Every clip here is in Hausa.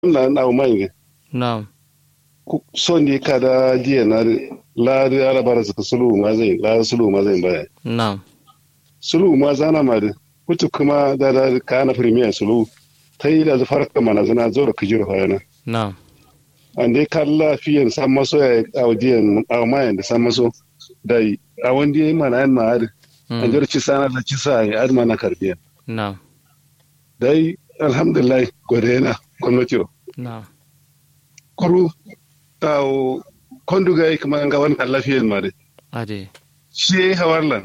na na mai na'am son ne kada jiya na la da ala bara su sulu ma zai la sulu ma zai baya na'am sulu ma zana ma da kutu kuma da da kana premier sulu ta yi da farka mana zana zo da kijiro hayana na'am an dai kan lafiyan san maso ya audiyan a mayan da san maso da a wanda ya yi mana yan ma'ar an jar ci sana da ci sa ya adma na karbiya na'am dai alhamdulillah gode na gwamnati na'am kuru tawo konduga yi kuma ga wani kan lafiyan ma dai ade shi ya yi hawarlan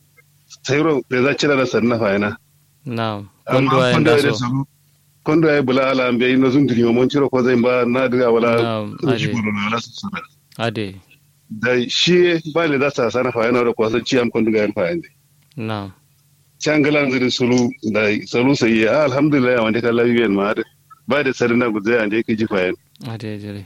sayro da za cira da sanna fayana na'am amma kondo ay kondo ya da ndaso sabu kondo ya bula ala ambe ino zun diri mon ciro ko zai ba na diga wala Na'am, ade. shi bulu wala su sana ade da shi ba le da sa sana fayana da ko san ci am konduga yan fayande na'am cangalan zirin sulu da sulu sai ya alhamdulillah wanda kan lafiyan ma da ba da sarina guzai ande ke ji fayan ade jere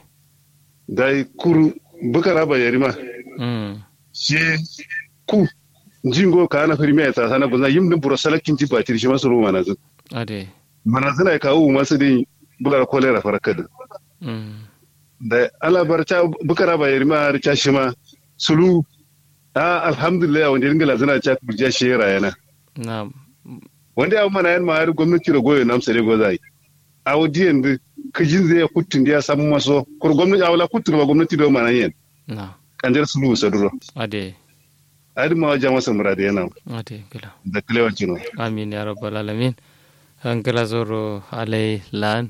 dai kuru bukara ba yarima mm shi ku jingo ka na firme ya tsasa na guzai yim din buro salakin ji batir shi masu ruwa na zin ade mana zina kawo masu din bular kolera farakad mm da alabar ta bukara ba yarima har ta shi ma sulu a alhamdulillah wanda dinga lazina ta burja shi rayana na'am wanda ya mana yan ma har gwamnati da goyo namsa ne gozai a wadiyan da kajin zai kutun da ya samu maso kur gwamnati a wala kutun ba gwamnati da mana yin na'am kanjar sulu saduro ade adi ma wajen masa murada yana ade gila da kilewan kino amin ya rabbal alamin an gila zoro alai lan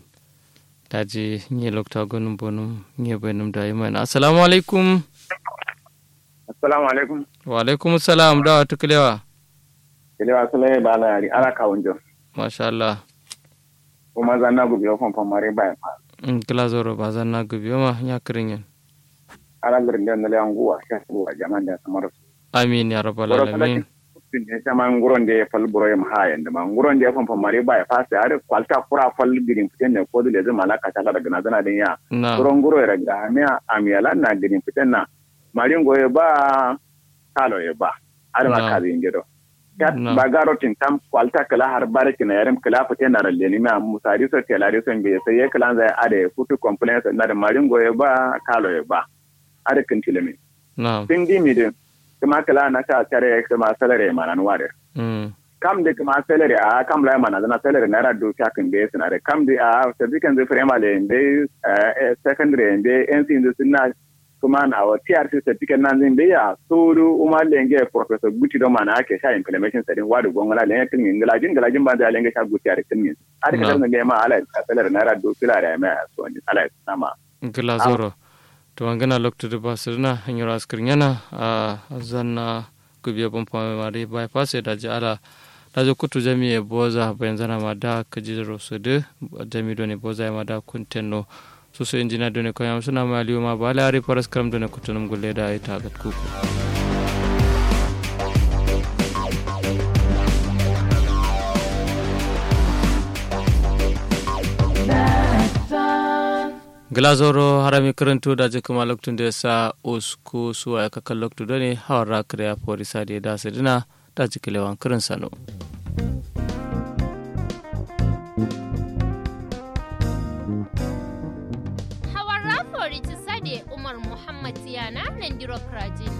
daji nye lokta gonum bonum nye benum da iman assalamu alaikum assalamu alaikum wa alaikum salam da wata kilewa kele wa sule ba la yari ala ka wonjo masha Allah kuma zan na gubi ofan famare ba fa in gila zoro ba zan na gubi ma ya kirin yin ala garin da le anguwa sha su wa jaman da samar amin ya rabbal Boro alamin tin ne sama nguron da ya fal buro ya hayan da ma nguron da ya fan famare ba fa sai are kwalta kura fal girin fiten ne ko da zai malaka ta daga na zana din ya na nguron nguro ya ga me amiyala na girin fiten na marin goye ba kalo ya ba are ma Na. ka zin gido kat Na. ba garo tin tam kwalta kala har barki na yarim kala fiten na ralle ni ma musari so telari so be sai ya kala zai ade futu complaints na da marin goye ba kalo ya ba are kin tilemi na tin di mi de kuma kala na ta tare kuma salare mana nuware mm kam de kuma salary a kam la mana na salary na rado ta kan be suna da kam de a certificate de primary de secondary de NC de suna kuma na wa TRC certificate nan zin be ya suru umar lenge professor guti do mana ake sha implementation sadin wadu gongola lenge kin ngala jin ngala jin ba da lenge sha guti are kin min are ka Na. da ma ala salary na rado kila da ma so ni ala sama gila zoro to an gana lokta da basu na hanyar askirin yana a zanna gubiya bon pame mari bypass da ji ala da ji kutu jami e boza bayan zana ma da ka ji ro su de jami do ne boza ma da kuntenno su su injina do ne ko yam suna ma liyo ma ba la ari paras karam do ne kutu num gulle da ita gat kuku glazoro harami karantu da ji kuma loktun da sa usku suwa ya kakan loktu da ne hawar rakar ya fori sa da ya da dina da ji kilewan kirin sano Hawara Florida Sade Umar Muhammad Tiyana Nandiro Krajin.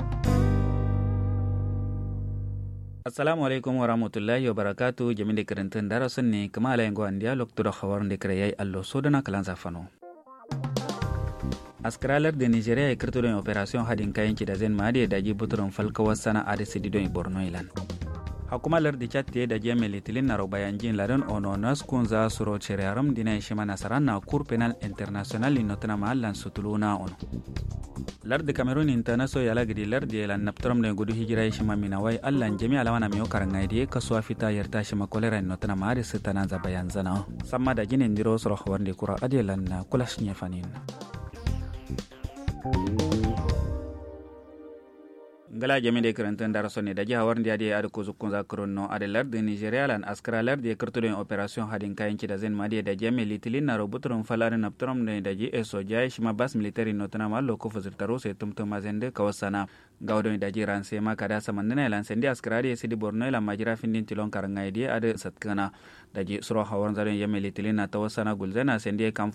assalamu alaikum wa rahmatullahi wa barakatu jami de karantun darasin ne kama ala yango andiya lokto da khawar de kare yayi allo sodana kalan zafano askaralar da nigeria ya kirto don operation hadin kayan ki da zen ma da daji buturin falkawar sana a da sidi don borno ilan hakumalar da chat da jami litilin na robayan jin ladan ono nas kun za su ro chere aram dina shi mana saran na kur penal international inotana mahallan sutuluna ono lardi cameroon intanaso yala gidi lardi yala naptaram ne gudu hijira shi ma mina wai allan jami alawana miyo karanga di kasuwa fita yarta shi ma kolera no tana ma da sitana za bayan zana samma da ginin diro soro khawar de kura adelan na kula shi fanin ngala jami de kirantan dara sonne da jiha warndi adi ada ko zukkun za kronno ada larde nigeria lan askara larde kirtudo en operation hadin kayan ci da zen madi da jami litilin na robutrum falare naptrum ne da ji eso jai shima bas military notana mallo ko fazir taro se tumtum mazende kawasana gawdo da ji ranse ma kada samandina lan sendi askara de sidi borno lan majira findin tilon karanga idi ada satkana da ji suro hawan zaren yami litilin na tawasana gulzana sendi kam